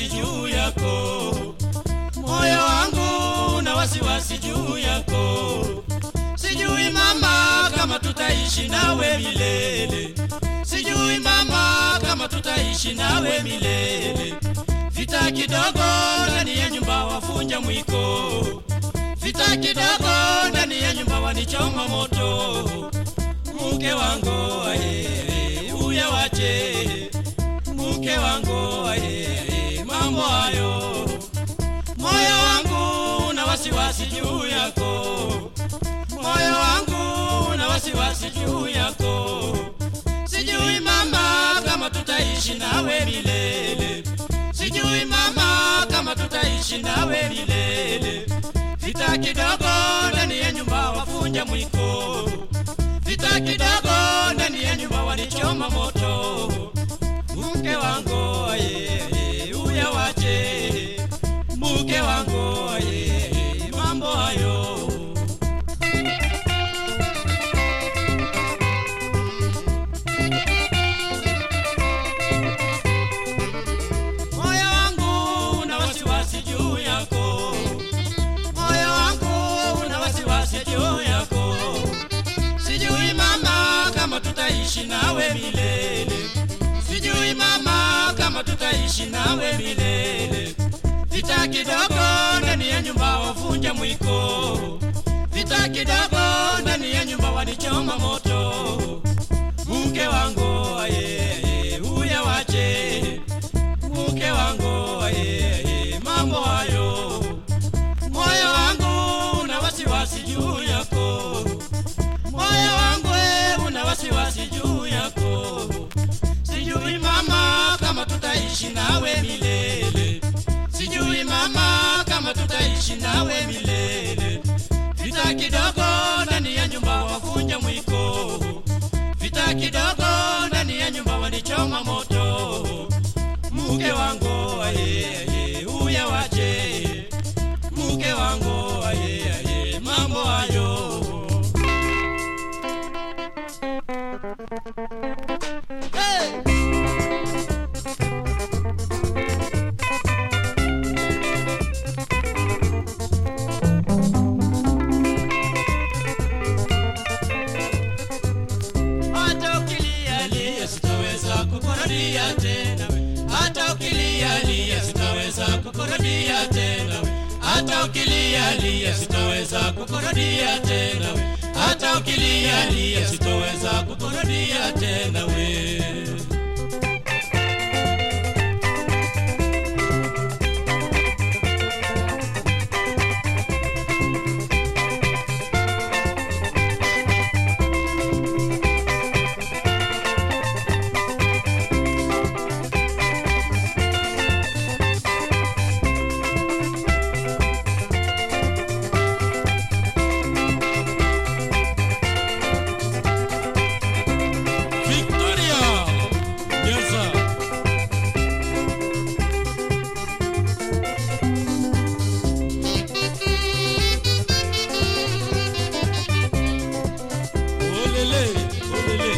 wasiwasi juu yako, moyo wangu na wasiwasi juu yako. Sijui mama kama tutaishi nawe milele, sijui mama kama tutaishi nawe milele. Vita kidogo ndani ya nyumba wafunja mwiko, vita kidogo ndani ya nyumba wanichoma moto. Mke wangu aye, uya wache mke wangu aye, mambo hayo, moyo wangu na wasiwasi juu yako, moyo wangu na wasiwasi juu yako. Sijui mama kama tutaishi nawe milele, sijui mama kama tutaishi nawe milele. Vita kidogo ndani ya nyumba wafunja mwiko, vita kidogo ndani ya nyumba wanichoma moto. Mke wangu aye, uya wache mke wangu aye, mambo hayo moyo wangu na wasiwasi juu yako, moyo wangu na wasiwasi juu yako. Sijui mama kama tutaishi nawe milele, sijui mama kama tutaishi nawe milele. Vita kidogo ndani ya nyumba wavunja mwiko, vita kidogo ndani ya nyumba wanichoma moto. Mke wangu aye, uya wache mke wangu aye, mambo hayo, moyo wangu una wasiwasi juu yako, moyo wangu we una wasiwasi juu yako. Sijui mama kama tutaishi nawe milele, sijui mama kama tutaishi nawe milele. Vita kidogo ndani ya nyumba wavunja mwiko, vita kidogo ndani ya nyumba wanichoma moto mke wangu aye aye uya wache mke wangu aye aye mambo hayo hey! hata ukilialia sitaweza kukurudia tena we. hata ukilialia sitaweza kukurudia tena we. hata ukilialia sitaweza kukurudia tena we. hata ukilialia sitaweza kukurudia tena we Victoria Nyeza Olele olele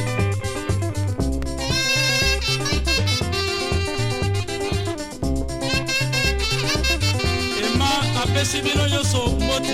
Emma apesi bino nyonso mbote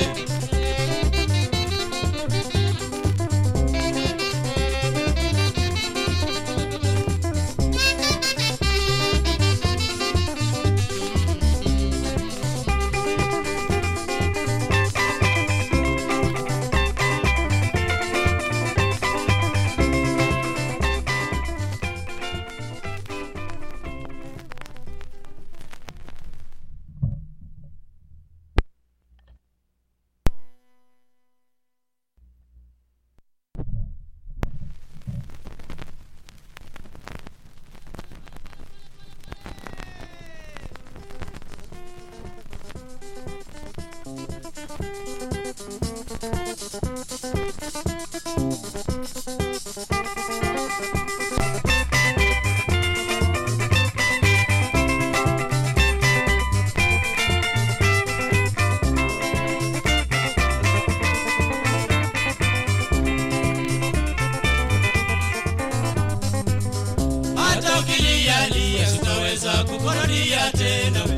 hata ukilialia sitaweza kukurudia tena we.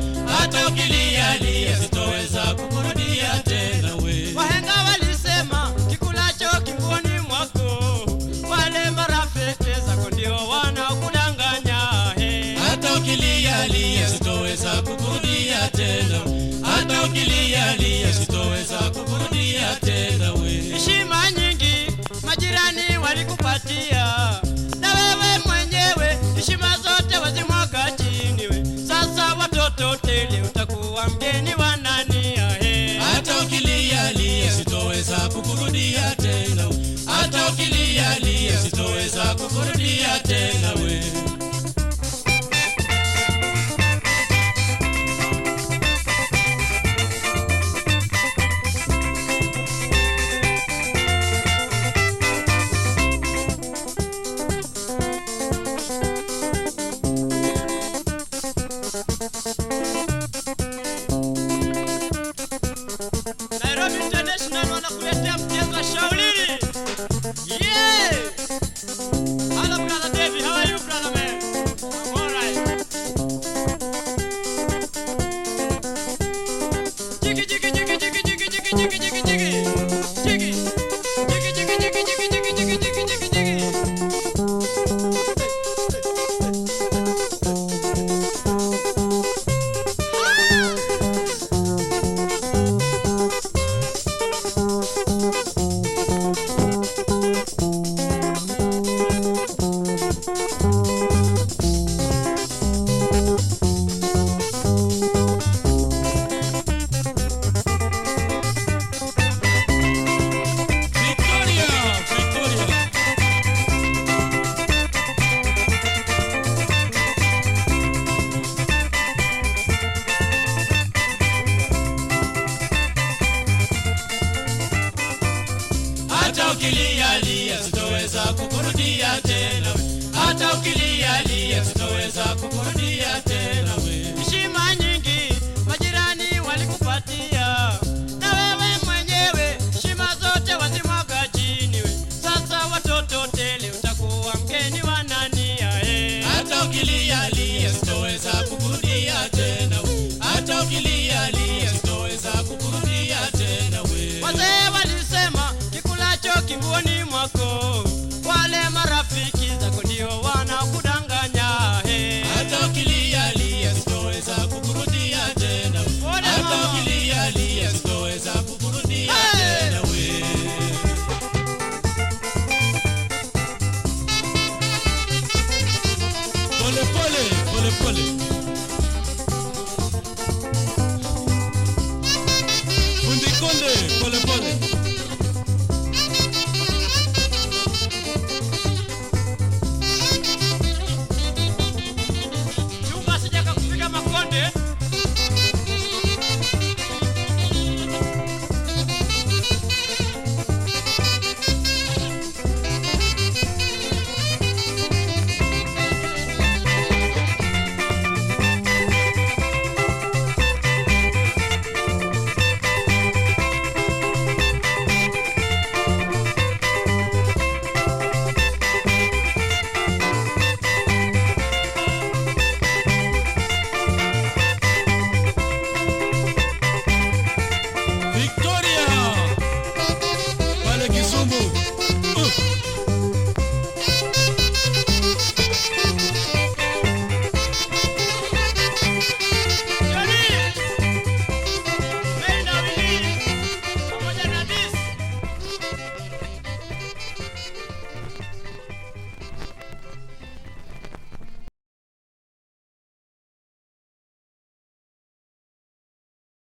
mgeni wa nani ahe hata ukilia lia sitoweza kukurudia tena hata ukilia lia sitoweza kukurudia tena we Nairobi International wanakuletea mchezo wa shaulini. Yeah! Hello brother David, how are you brother man? I'm all right. Jiggy jiggy jiggy jiggy jiggy jiggy jiggy jiggy jiggy. Jiggy. Jiggy jiggy jiggy jiggy jiggy jiggy jiggy jiggy jiggy. Victoria, Victoria. hata ukilia lia sitoweza kukurudia tena we. hata ukilia lia sitoweza kukurudia tena we Heshima nyingi majirani walikupatia, na wewe mwenyewe heshima zote wazimwaga chini. We sasa watoto tele, utakuwa mgeni wa nani? Ae, hata ukilia lia sitoweza kukurudia tena we. hata ukilia lia sitoweza kukurudia tena we wazee walisema kikulacho kinguoni mwako, wale mara